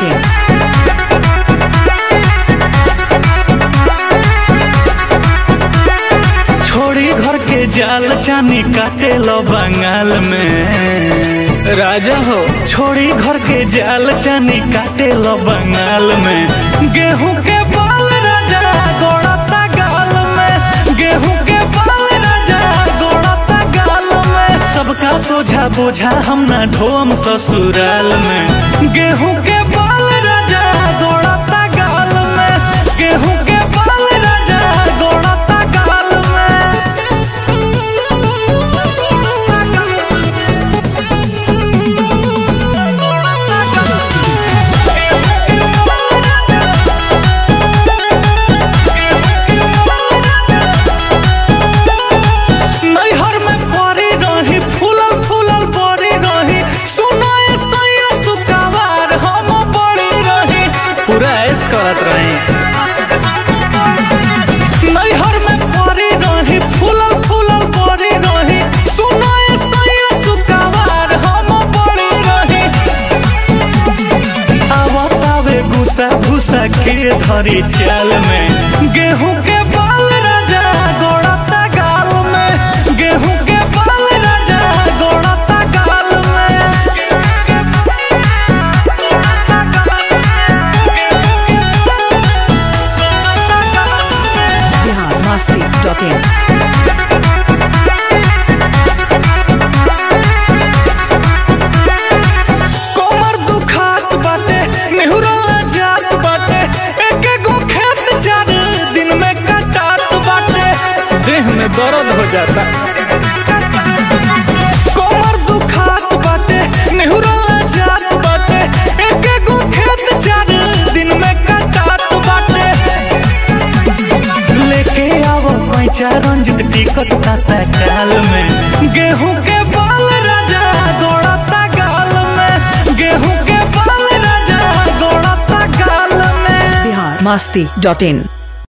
masti.in. छोड़ी घर के जाल चानी काटे लो बंगाल में राजा हो छोड़ी घर के जाल चानी काटे लो बंगाल में गेहूं के बाल राजा गोड़ता गाल में गेहूं के बाल राजा गोड़ता गाल में सबका सोझा बोझा हम ना ढोम ससुराल में गेहूं के बाल राजा गोड़ता गाल में गेहूं के बाल राजा गोड़ता गाल में नैहर में परी रही फूलल फूलल बड़ी रही सुनाए सैया सुकावार हम बड़ी रही पूरा ऐस करत रही नैहर में परी रही फूलल फूलल बड़ी रही सुनाए सैया सुकावार हम बड़ी रही आवत आवे गुस्सा भूसा के धरी चाल में गेहूं के बाल राजा गोड़ता गाल में गेहूं के बाल राजा गोड़ता गाल में Bihar masti.in. कमर दुखात बाटे नेहुरला जात बाटे एक गो खेत चार दिन में कटात बाटे देह में दर्द हो जाता कमर दुखात बाटे नेहुरला जात बाटे एक गो खेत चार दिन में कटात बाटे लेके आवो पैसा रंजित टिकट ताता काल में गेहूं के बाल राजा गोड़ता गाल में गेहूं के बाल राजा गोड़ता गाल में Bihar masti.in.